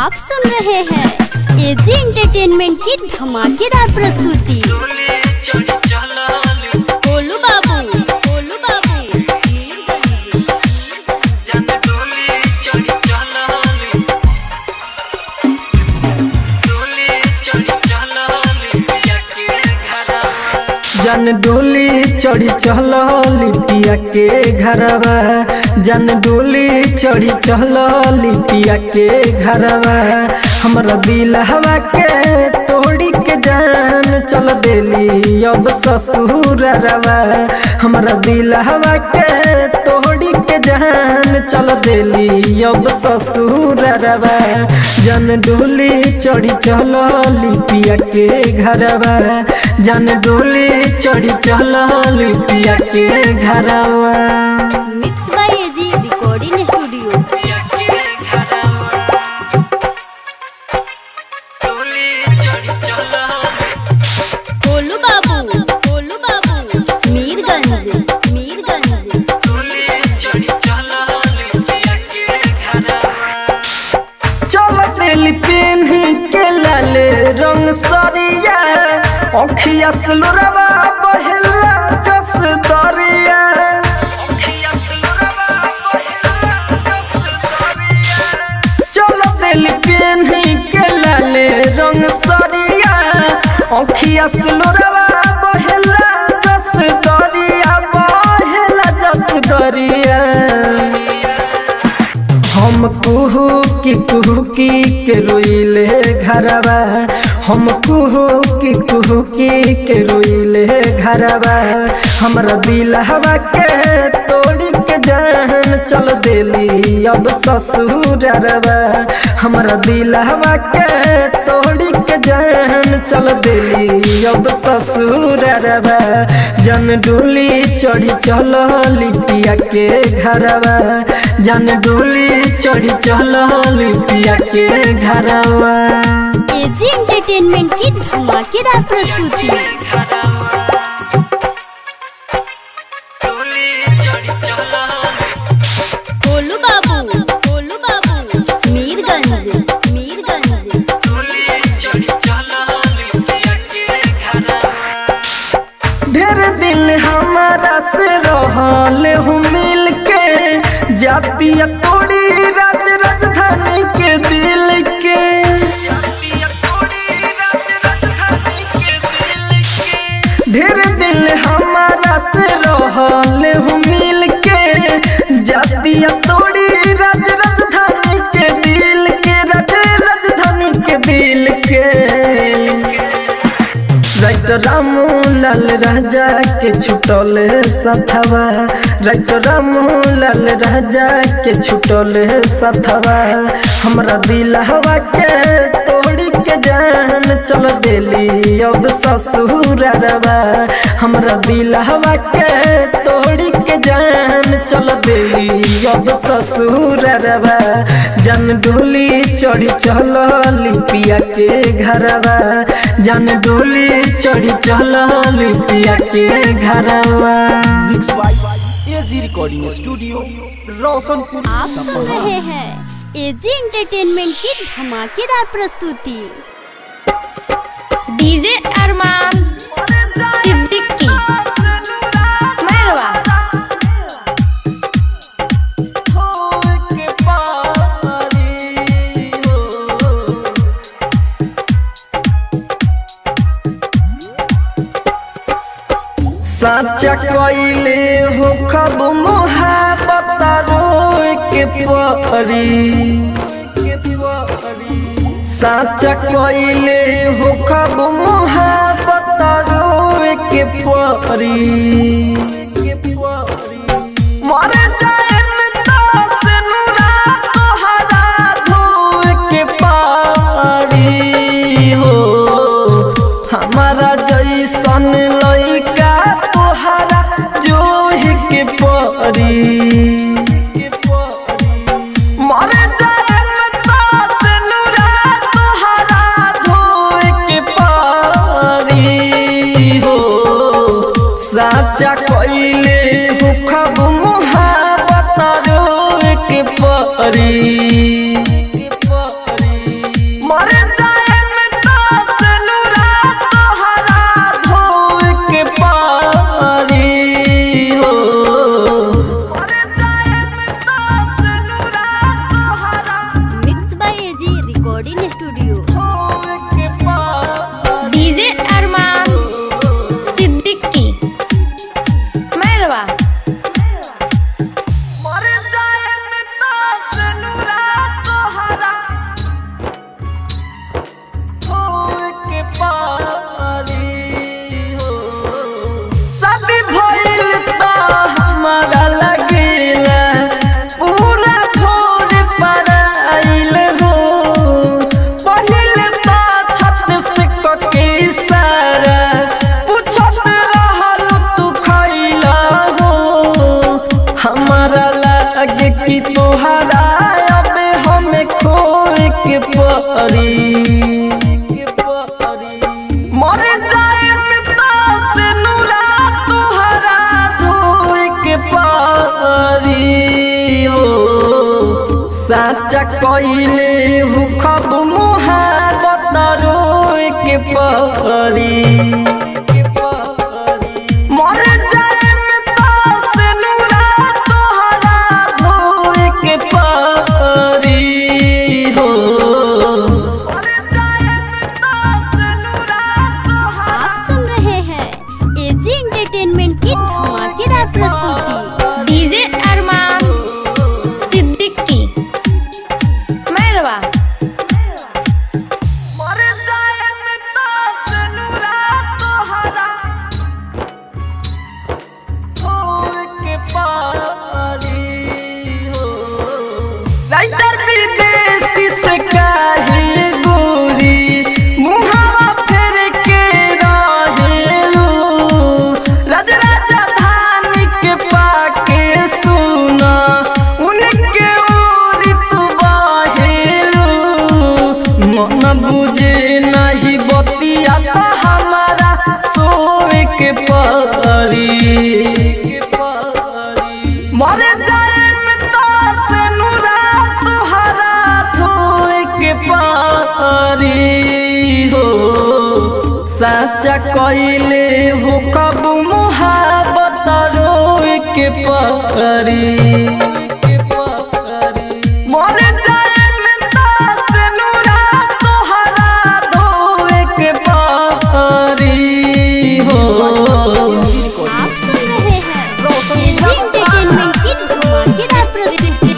आप सुन रहे हैं एजी एंटरटेनमेंट की धमाकेदार प्रस्तुति गोलू बाबू गोलू बाबू मीरगंज। जन डोली चढ़ी चल लिपिया के घरवा जन डोली चढ़ी चल लिपिया के घरवा हमरा दिल हवा के तोड़ी के जान चल देली अब ससुर रवा हमरा दिल हवा के तोड़ी के जान चल देली अब ससुर रवा जन डोली चढ़ी चल लिपिया के घरवा जन डोली चढ़ी चल लिपिया के घरवा mix by AG recording studio Golu Babu Golu बाबू मीरगंज मीरगंज चल दिल पेन के लाले रंग सरिया अखिया सुलरवा बहला जस दरिया चल दिल पेन के लाले रंग सरिया अखिया सुलरवा बहला जस दरिया बहला जस दरिया हम कुहू की कुहू की के रोइले घरवा हम कुहू की कुहू की के रोइले घरवा हमरा दिल हवा के तोड़ी के जान चल देली अब ससुर रवा हमरा दिल हवा के तोड़ी के जान चल देली अब ससुर रवा जन डोली चढ़ी चल लिपिया के घरवा जन डोली चढ़ी चल लिपिया के घरवा एजी एंटरटेनमेंट की धमाकेदार प्रस्तुति गोलू बाबू गोलू बाबू मीरगंज मीरगंज ढेर दिल हमारा से रहल हूँ मिल के जातिया तोड़ी राज राजधानी के दिल के ढेर दिल हमारा से रहल हूँ मिल के जातिया तोड़ी राज राजधानी के दिल के राज राजधानी के दिल के राइट रामू लाल राजा के छुटल सथवा राइट रामू लाल राजा के छुटल सथवा हमरा दिल हवा के तोड़ी के जान चल देली अब ससुर रवा हमरा दिल हवा के तोड़ी के जान चल देली अब ससुर रवा जन डोली चढ़ी चल लिपिया के घरवा जन डोली चढ़ी चल लिपिया के घरवा mix by AG recording studio Roshanpur आप सुन रहे हैं एजी एंटरटेनमेंट की धमाकेदार प्रस्तुति डीजे अरमान सिद्दीकी मेहरवा साचा कइले हो खब मोहब्बत रोए के परी साचा कइले हो खब मोहब्बत रोए के परी मर जाएन दास नुरा तोहरा धोए के पारी हो हमारा जैसन लइका तोहरा जोह के परी मर जाएन दास नुरा तोहरा धोए के पारी हो साचा कइले हो खब मुहा परी मर जाए पिता से नूरा तुहरा धोए के पारी हो साचा कइले हु खब मुहाबत रोए के पारी मर जाए पिता से नूरा तुहरा धोए के पारी हो मर जाए पिता से नूरा तुहरा आप सुन रहे हैं एजी एंटरटेनमेंट की धमाकेदार प्रस्तुति डीजे अरमान सिद्दीकी मैरवा मर जाए पिता से नूरा तोहरा होए के पारी हो राइटर विदेशी से काहे गोरी मुहावा फेर के रहेलू राज राजधानी के पाके सुना उनके ओरी तू बाहेलू मन बुझे नहीं बतिया तो हमारा सोए के परी मर जाए पिता से नूरा तुहरा धोए के पारी हो साचा कइले हो कब मुहाबत रोए के पारी मर जाए पिता से नूरा तुहरा धोए के पारी हो आप सुन रहे हैं एजी एंटरटेनमेंट की धमाकेदार प्रस्तुति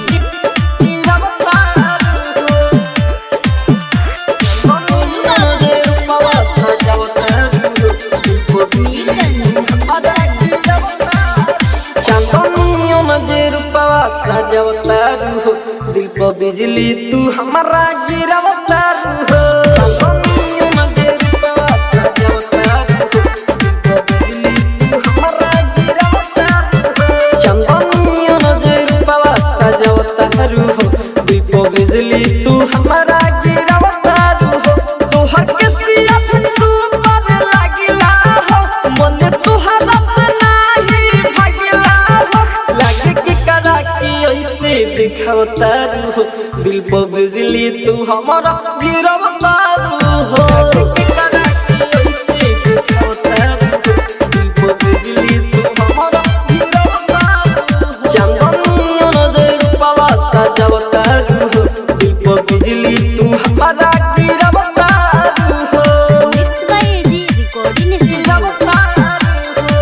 दिल पर बिजली तू हमारा गिरवता हो चांदनियों में जे रूपवा सजवता हो, दिल पर बिजली तू हमारा गिरवता हो। चंदनियों में जे रूपवा सजवता हो, दिल पर बिजली तू हमारा गिरवता हो तोहर के सिया सुपर लागिला हो मन तुहरा से नाही भागिला हो लागे कि करा कि ऐसे दिखावता हो दिल पर बिजली तू हमारा गिरवता हो लागे कि करा कि ऐसे दिखावता हो, दिल पर बिजली तू हमारा गिरवता हो। चांदनियों नजर रूपवा सजवता हो दिल पर बिजली तू हमारा गिरवता हो mix by AG recording studio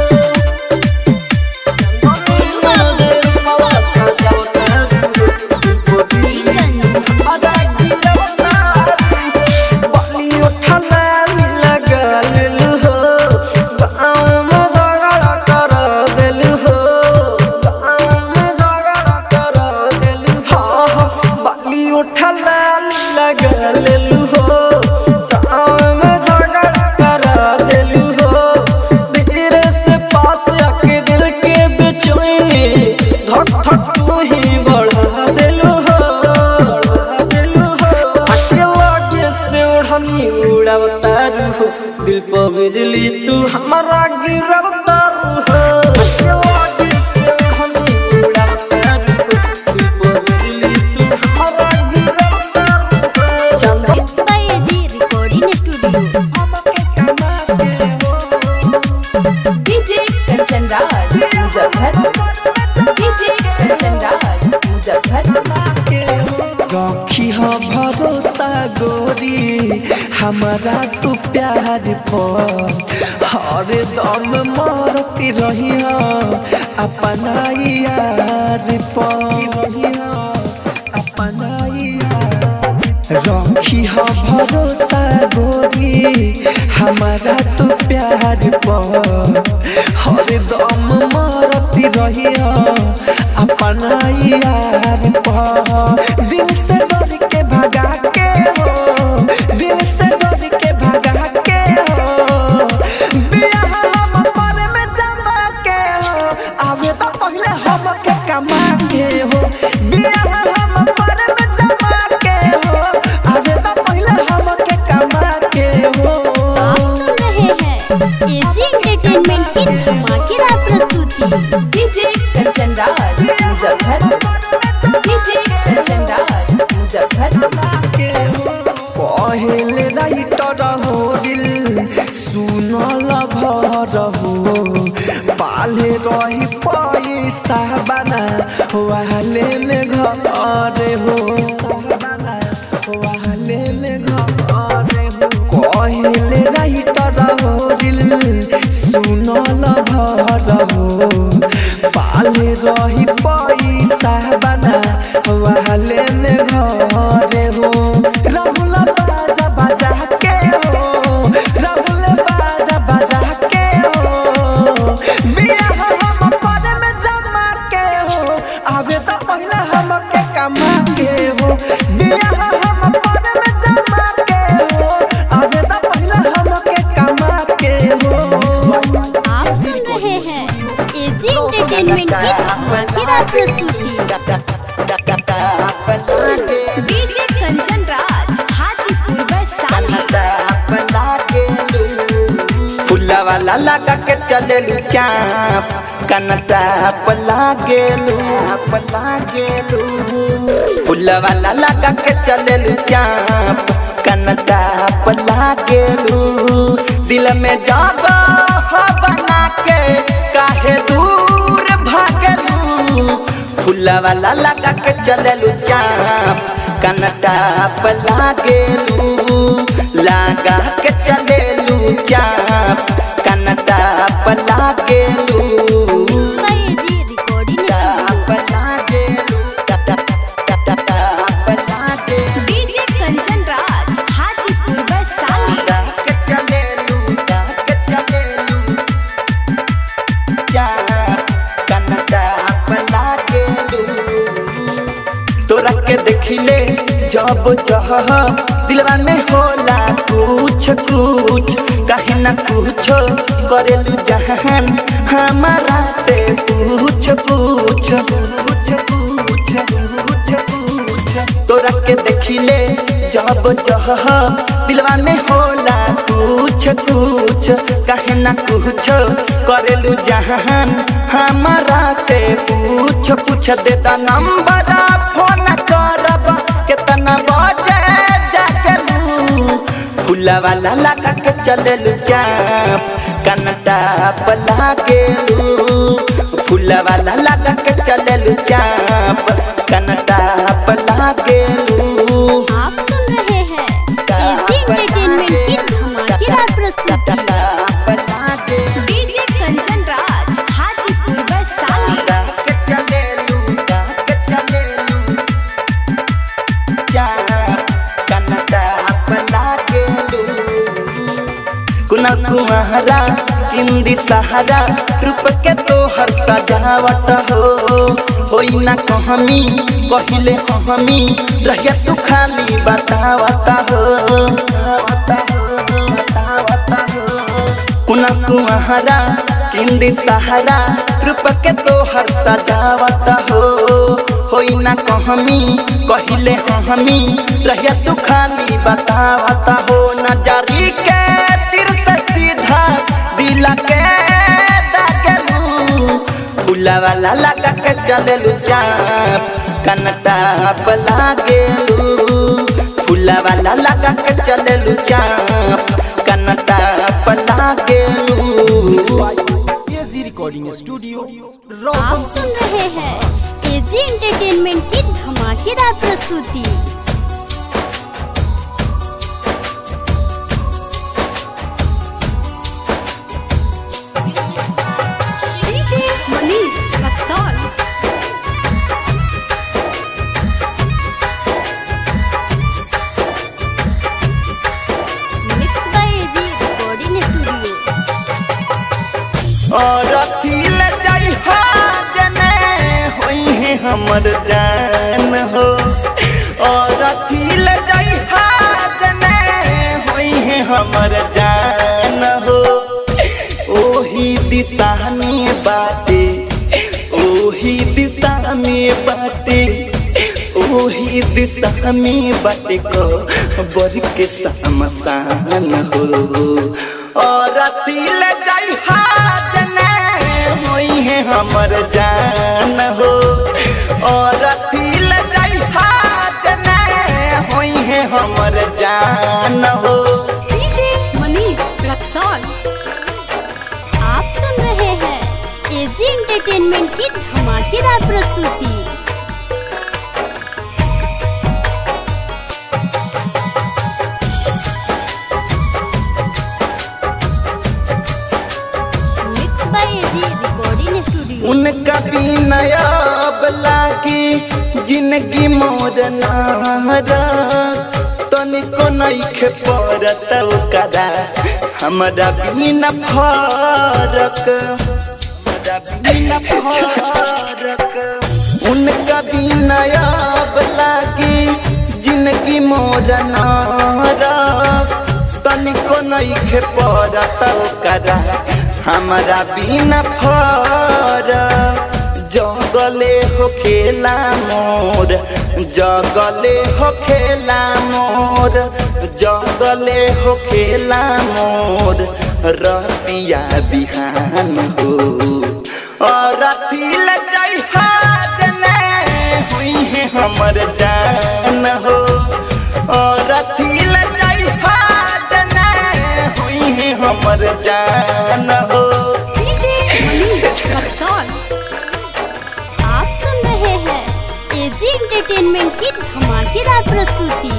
लगलू हो गाँव में झगड़ा करा देलू हो धीरे से पास आके दिल के बेचैनी धक धक तू ही बढ़ा देलू हो बढ़ा देलू हो आके लगे से ओढ़नी उड़ावतारू हो दिल पर बिजली तू हमारा गिरवतारू हो आके लगे से ओढ़नी उड़ावतारू हो दिल पर बिजली तू हमारा गिरवतारू हो चंदा mix by AG recording studio DJ Kanchan Raj Muzaffarpur DJ Kanchan Raj Muzaffarpur रखी हो भरोसा गोरी हमारा तू प्यार पर हर दम मरती रही हो अपना यार पर रही हो अपना यार रखी हो भरोसा गोरी हमारा तू प्यार पर हर दम मरती रही हो अपना यार पर दिल से डर के भगा के हो दिल से डर के भगा के हो बियाह हम पर में जमा के हो आवे तो पहले हम के कमा के हो बियाह हम पर में जमा के हो आवे तो रही पैसा बना वाले में घर हो बना वाले में घर हो कहले रही तरह दिल सुनल भर हो पाले रही पैसा बना वाले में घर हो राहुल बाजा बाजा के हो राहुल बाजा बाजा के हो बियाह हम करे में जमा के हो आवे तो पहले हम के कमा के हो बियाह हम करे में जमा के हो आवे तो पहले हम के कमा के हो आप सुन रहे हैं एजी एंटरटेनमेंट की धमाकेदार प्रस्तुति डीजे कंचन राज हाजीपुर वैशाली फुला वाला लगा के चलेलू चाप कनता पला गेलू पला गेलू फुला वाला लगा के चलेलू चाप कनता पला गेलू दिल में जागा हो बना के काहे दूर भागलू फुला वाला लगा के चलेलू चाप कनता पला गेलू लगा के चलेलू चाप कनता पला गेलू बाय एजी रिकॉर्डिंग पला गेलू पला गेलू डीजे कंचन राज हाजीपुर वैशाली के चलेलू के चलेलू चाप कनता पला गेलू तोरा के देखिले जब जह दिलवा में होला कुछ कुछ कहीं ना कुछ करेलू जहान हमारा से पूछ पूछ पूछ पूछ पूछ पूछ तोरा के देखिले जब जह दिलवा में होला कुछ कुछ कहीं ना कुछ करेलू जहान हमारा से पूछ पूछ देता नंबर फोन करब कितना बजे जागलू फूला वाला लगा के चललू चाप कनता पला गेलू फूला वाला लगा के चललू चाप कनता पला गेलू आप सुन रहे हैं एजी एंटरटेनमेंट की धमाकेदार प्रस्तुति पला गेलू डीजे कंचन राज हाजीपुर वैशाली के चलेलू के चलेलू चाप कनता पला गेलू कुना कुमारा हिंदी सहारा रूप के तोहर सजावट हो होई ना कहमी कहिले हमी रहिया तू खाली बतावता हो बतावता हो बतावता हो कुना कुमारा हिंदी सहारा रूप के तोहर सजावत हो होई ना कहमी कहिले हमी रहिया तू खाली बतावत हो नजरी के तीर से सीधा दिल के दागलू फूला वाला लगा के चललू चाप कनता पला गेलू फूला वाला लगा के चललू चाप कनता पला गेलू एजी रिकॉर्डिंग स्टूडियो आप रोशन सुन रहे हैं एजी एंटरटेनमेंट की धमाकेदार प्रस्तुति DJ Manish Raxaul mix by AG recording studio और अथिल जाई जने होई है हमर जान हो और अथिल जाई जने होई है हमर जान हो ओही दिशा में बाटे ओही दिशा में बाटे ओही दिशा में बाटे को बर के समसान हो और अतिल जाई हाजने होई है हमर जान हो और अतिल जाई हाजने होई है हमर जान हो डीजे मनीष रक्सौल आप सुन रहे हैं एजी एंटरटेनमेंट की धमाकेदार प्रस्तुति mix by AG recording studio उनका बिना अब लागी जिंदगी मोर नारा तनिको नइखे पड़त ओकरा हमरा बिना फरक हमरा बिना फरक उनका बिना अब लागी जिंदगी मोर नारा तनिको नइखे पड़त ओकरा हमरा बिना फरक जगले हो खेला मोर जगले हो खेला मोर जगले हो खेला मोर रतिया बिहान हो और रति ल जाइ हाजने हुई है हमर जान हो और रति ल जाइ हाजने हुई है हमर जान हो आप सुन रहे हैं एजी एंटरटेनमेंट की धमाकेदार प्रस्तुति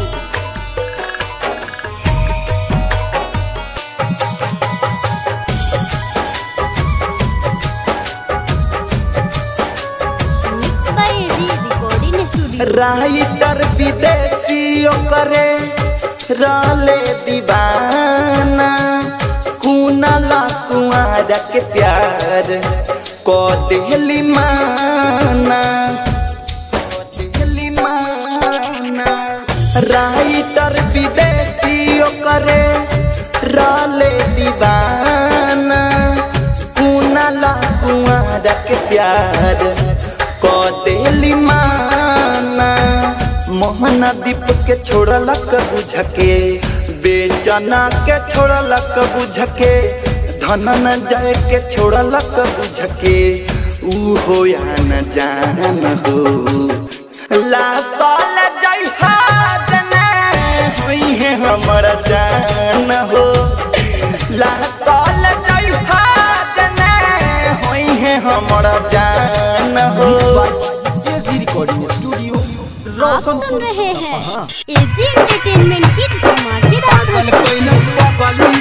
mix by AG recording studio writer Videshi करे राले दीवाना कुनाला कुआरा के प्यार को दिली माना को दिली माना राइटर विदेशी करे राले दीवाना कुनाला कुआरा के प्यार को दिली माना मोहना दीप के छोड़लक बुझके बेचना के छोड़लक बुझके धनन जाय के छोड़लक बुझके ऊ हो या न जान हो ला साल जय हाजने हुई है हमर जान हो ला साल जय हाजने हुई है हमर जान हो एजी रिकॉर्डिंग स्टूडियो आप सुन रहे हैं एजी एंटरटेनमेंट की धमाकेदार प्रस्तुति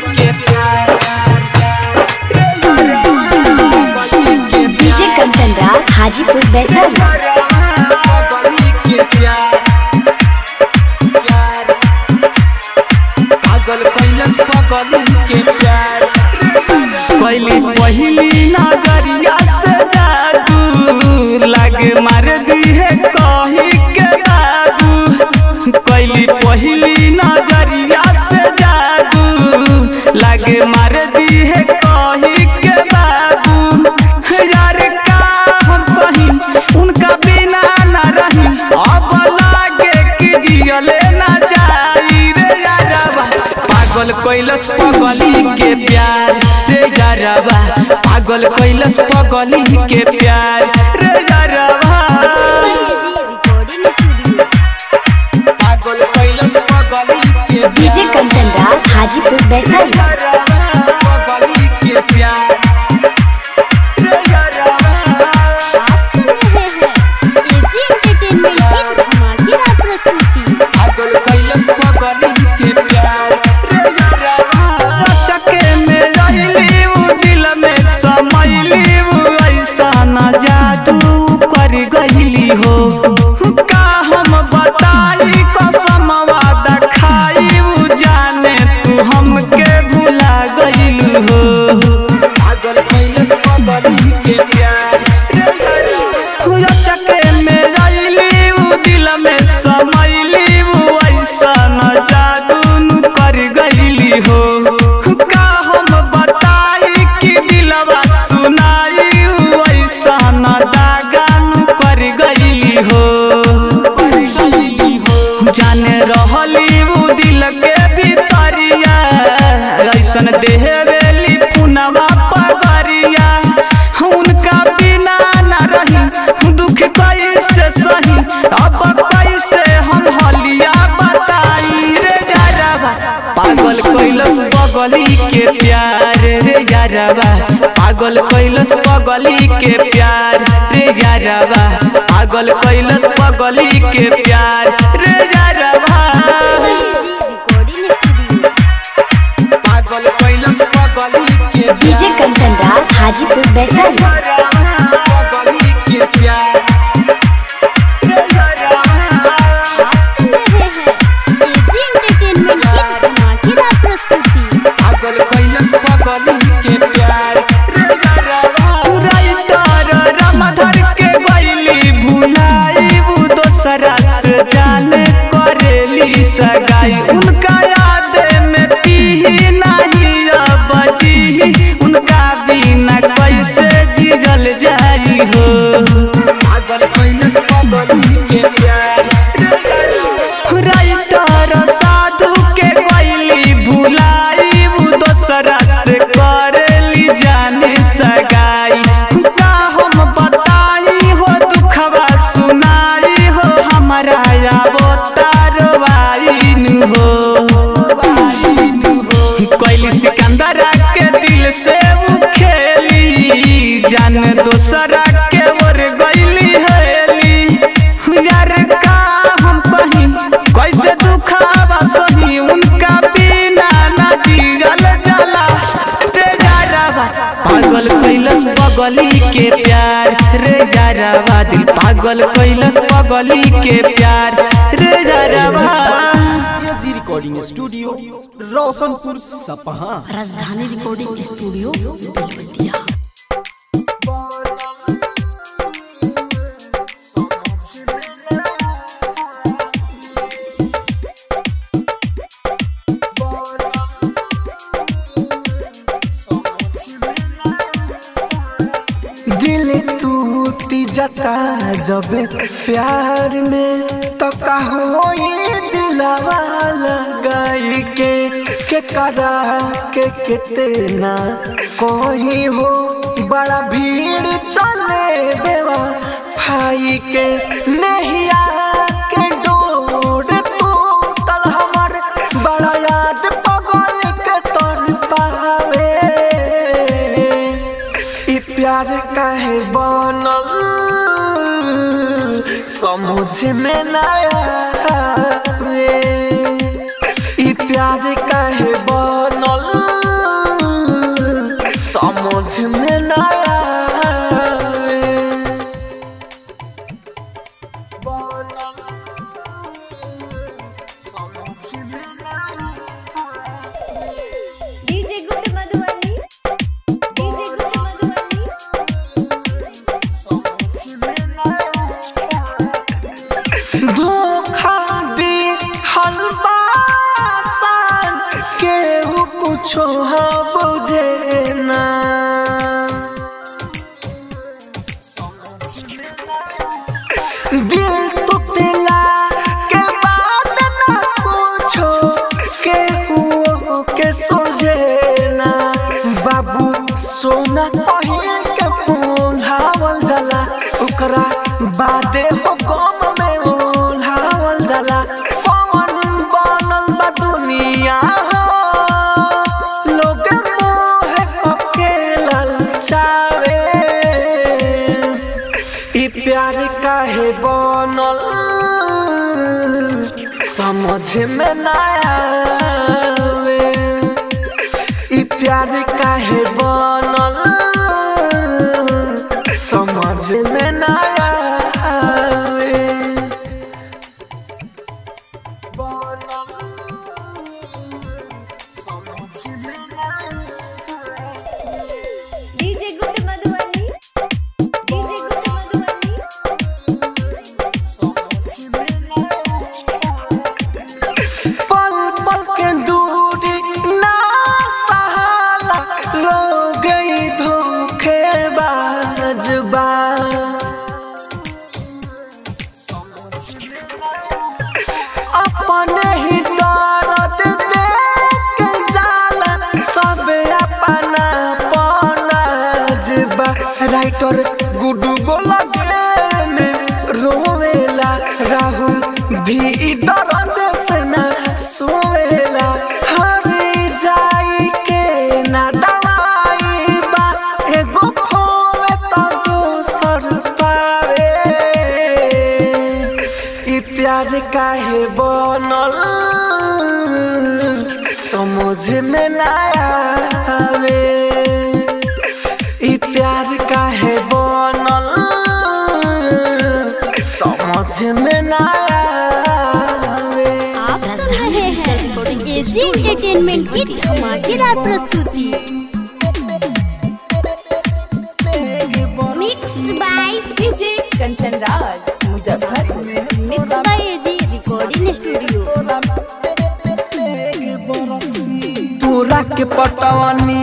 डीजे कंचन राज हाजीपुर वैशाली पहली पहली नजरिया से जादू लागे मार दी है कही के बाबू पहली पहली नजरिया से जादू लागे मार दी है कही के बाबू यार का हम कहीं उनका बिना ना रही अब लागे कि जियले ना जाई रे यारवा पागल कैलस पगली के प्यार रे यारवा पागल कैलस पगली के प्यार रे यारवा एजी रिकॉर्डिंग स्टूडियो पागल कैलस पगली के डीजे कंचन राज हाजीपुर वैशाली पगली के प्यार रे यारवा आप सुन रहे हैं एजी एंटरटेनमेंट की धमाकेदार प्रस्तुति पागल कैलस पगली के प्यार रे यारवा चके में रहिली उ दिल में समैली उ ऐसा न जादू कर गइली हो का हम बताई कसम वादा खाई उ जाने तू हमके भुला गइलू हो पागल कैलस पगली के प्यार रे यारवा चके में रहिली उ दिल में समैली उ ऐसा न जादू नु कर गइली हो का हम बताई कि दिलवा सुनाई उ ऐसा न दागा नु कर गइली हो कर गइली हो जाने रहली उ दिल के भीतरिया ऐसन देहवेली पुनवा पगरिया उनका बिना ना रही दुख कैसे सही अब कैसे हम हलिया बताई रे यारवा पागल कैलस बगली के प्यार रे यारवा पागल कैलस पगली के प्यार रे यारवा पागल कैलस पगली के प्यार रे यारवा रिकॉर्डिंग स्टूडियो पागल कैलस पगली के डीजे कंचन राज हाजीपुर वैशाली पगली के प्यार रे यारवा आप सुन रहे हैं एजी एंटरटेनमेंट की धमाकेदार प्रस्तुति पागल कैलस पगली के प्यार रे यारवा राइटर रामधर के गइली भुलाई वो दोसरा से जाने करेली सगाई उनका याद में पी नहीं बची उनका बिना कैसे जिजल जाई हो पागल कैलस पगली के प्यार राइटर साधु के गइली भुलाई वो दोसरा से करेली जाने सगाई का हम बताई हो दुखवा सुनाई हो हमारा याबो तारवाइन हो कैली सिकंदरा के दिल से वो खेली जान दोसरा के ओर गइली हेली यार का हम कहीं कैसे दुखावा सही उनका बिना ना जियल जाला रे यारवा पागल कैलस पगली के प्यार रे यारवा दिल पागल कैलस पगली के प्यार रे यारवा एजी रिकॉर्डिंग स्टूडियो रोशनपुर सपहा राजधानी रिकॉर्डिंग स्टूडियो बेलबतिया दिल टूटी जाता जब प्यार में तो कहो ये दिलावा लगाई के के करा के कितना कोई हो बड़ा भीड़ चले बेवा भाई के नहीं के डोर टूटल हमर बड़ा याद पगल के तोड़ पावे ई प्यार काहे बनल समझ में ना आवे ई प्यार काहे बनल समझ में ना आवे DJ good Madhubani DJ good Madhubani धोखा दी हलवा सान केहू कुछो हाँ बुझे ना दिल टूटला के बाद ना कुछो केहू के सोझे ना बाबू सोना कहीं के फूलावल जाला ओकरा बादे हो गम में ओलावल जाला कौन बनल बा दुनिया हो लोग मोह के ललचावे ई प्यार काहे बनल समझ में ना आवे ई प्यार काहे बनल समझ में ना आवे DJ good Madhubani DJ good Madhubani पल पल के दूरी ना सहाला लो गई धोखेबाज बा अपने ही दर्द देख जाला सब अपना पनाज बा राइटर गुडू गोला रोवेला राहुल भी दर्द से ना सोवेला हर जाई के ना दवाई बा ए समझ में ना आवे ई प्यार काहे बनल समझ में ना आवे आप सुन रहे हैं एजी एंटरटेनमेंट की धमाकेदार प्रस्तुति mix by DJ Kanchan Raj Muzaffarpur mix by AG recording studio तोरा के पटवनी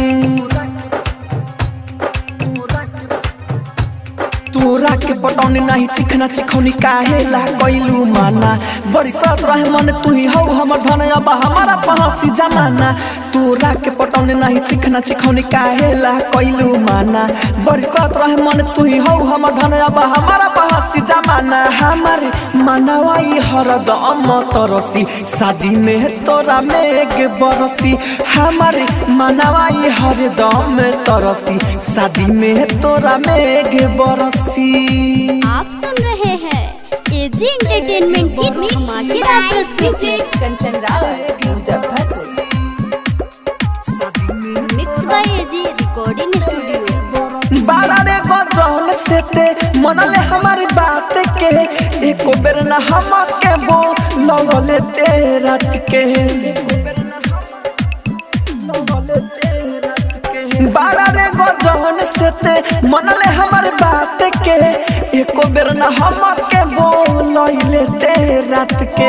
तोरा के पटौनी नहीं चिखना चिखौनी काहे ला कैलू माना बड़ी करत रहे मन तू ही हौ हमर धन अब हमारा पहसी जमाना तोरा के पटौनी नहीं चिखना चिखौनी काहे ला कैलू माना बड़ी करत रहे मन तू ही हौ हमर धन अब हमारा पहसी जमाना हमारे मनवाई हरदम तरसी शादी में तोरा मेघ बरसी हमारे मनवाई हरदम तरसी शादी में तोरा मेघ बरसी आप सुन रहे हैं एजी एंटरटेनमेंट की धमाकेदार प्रस्तुति DJ Kanchan Raj Muzaffarpur mix by AG recording studio बारा रे गजल से ते मनले हमारी बात के एको बेर न हम के बो लगले ते रात के बारा रे गजल से ते मनले हमारी बात के एको बेर न हम के बो लगले ते रात के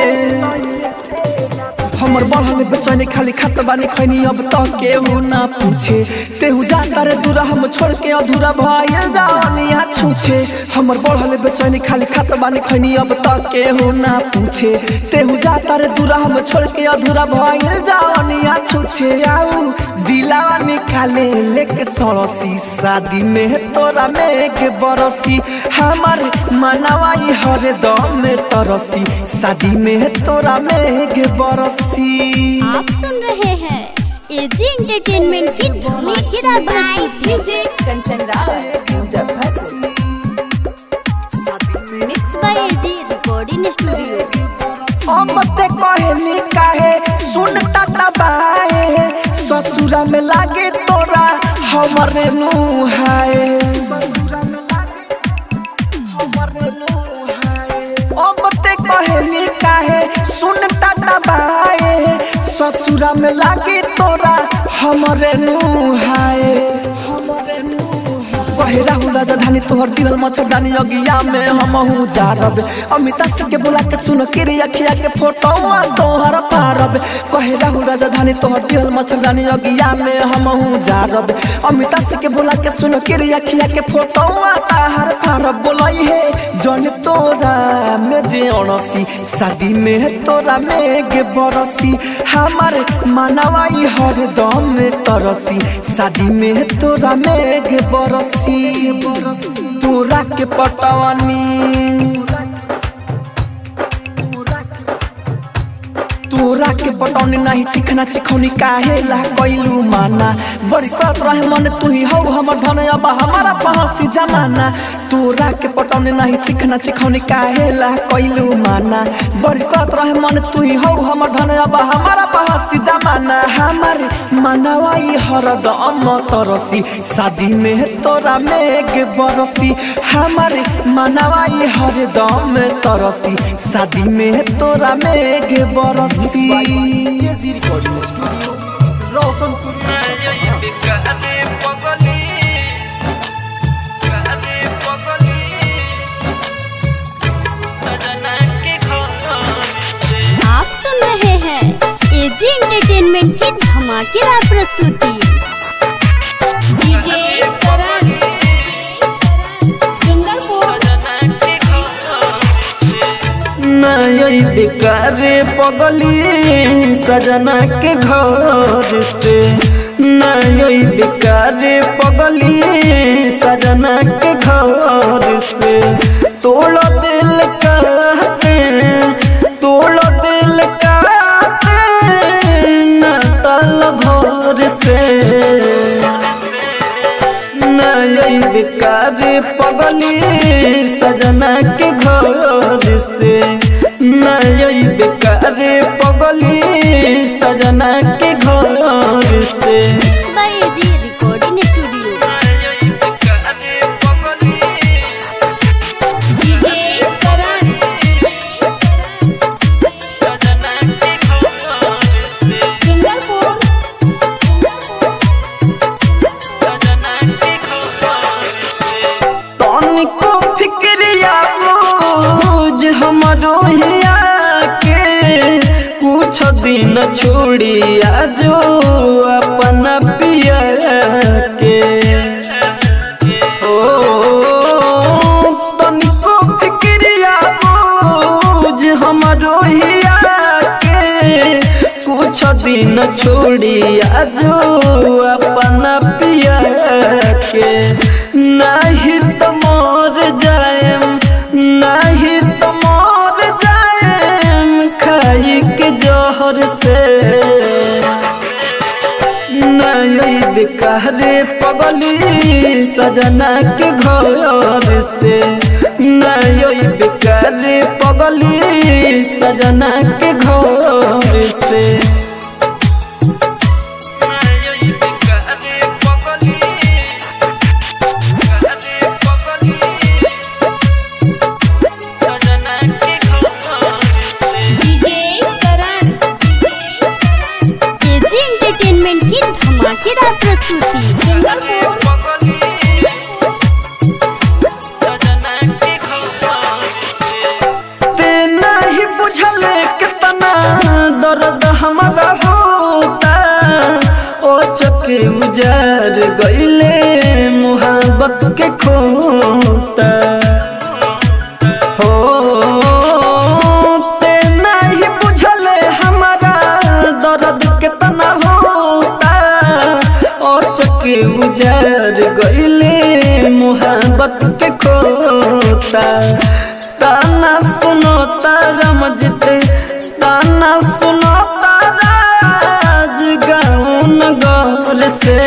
हमर बढ़ल बेचैनी खाली खत बानी खैनी अब तो केहू ना पूछे तेहू जाता रे दूरा हम छोड़ के अधूरा भइल जानिया छूछे हमर बढ़ल बेचैनी खाली खत बानी खैनी अब तो केहू ना पूछे तेहू जाता रे दूरा हम छोड़ के अधूरा भइल जानिया छूछे आऊ दिलावा निकाले लेके सड़सी शादी में तोरा मेघ बरसी हमार मनवाई हर दम में तरसी शादी में तोरा मेघ बरसी आप सुन रहे हैं एजी एंटरटेनमेंट की धमाकेदार प्रस्तुति DJ Kanchan Raj Muzaffarpur mix by AG recording studio अब ते कहली काहे सुन टाटा बाए ससुरा में लागे तोरा हमरे नुहाए अब ते कहली काहे सुन टाटा बाए ससुरा में लागे तोरा हमरे नुहाए कहे राहुल राजधानी तोहर दिल मच्छरदानी अगिया में हम हूँ जारब अमिता सिंह के बुला के सुन के रे अखिया के फोटो तोहर पारब कहे राहुल राजधानी तोहर दिल मच्छरदानी अगिया में हम हूँ जारब अमिता सिंह के बुला के सुन के रे अखिया के फोटो ताहर पारब बोलई है जन तोरा में जे अणसी शादी में तोरा मेघ बरसी हमारे मनवाई हर दम में तरसी शादी में तोरा मेघ बरसी तोरा के पटवनी तोरा के पटौनी नहीं चिखना चिखौनी काहे ला कैलू माना बड़ी करत रहे मन तू ही हौ हमर धन अब हमारा पहसी जमाना तोरा के पटौनी नहीं चिखना चिखौनी काहे ला कैलू माना बड़ी करत रहे मन तू ही हौ हमर धन अब हमारा पहसी जमाना हमार मनवाई हरदम तरसी शादी में तोरा मेघ बरसी हमार मनवाई हरदम तरसी शादी में तोरा मेघ बरसी एजी रिकॉर्डिंग स्टूडियो रोशनपुर आप सुन रहे हैं एजी एंटरटेनमेंट की धमाकेदार प्रस्तुति डीजे करण सुंदरपुर नई बेकार पगली सजना के घर से नई बेकार पगली सजना के घर से तोड़ दिल काटे तोड़ दिल काटे न तल भर से नई बेकार पगली सजना के घर से नई बेकार पगली सजना के छोड़ी आजो अपना पिया के ओ तनिको फिक्रिया बोझ हमरो हिया के कुछ दिन छोड़ी आजो अपना पिया के नहीं तो मोर जाएम नहीं तो मोर जाएम खाई के जहर से नई बिकारे पगली सजना के घर से नई बिकारे पगली सजना के घर से डीजे करण एजी एंटरटेनमेंट की धमाकेदार प्रस्तुति सिंगापुर ते नहीं बुझले कितना दर्द हमारा होता ओ चके उजार गईले मुहब्बत के खोता हो ते नहीं बुझले हमारा दर्द कितना होता ओ चके उजार गईले मुहब्बत के खोता ताना सुनो तारा मजते ताना सुनो तारा आज गाँव नगर से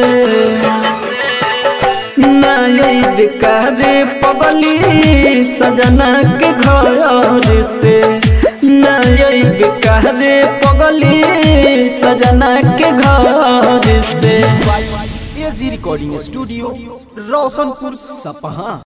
नई बिकारे पगली सजना के घर से नई बिकारे पगली सजना के घर से एजी रिकॉर्डिंग स्टूडियो रोशनपुर सपहा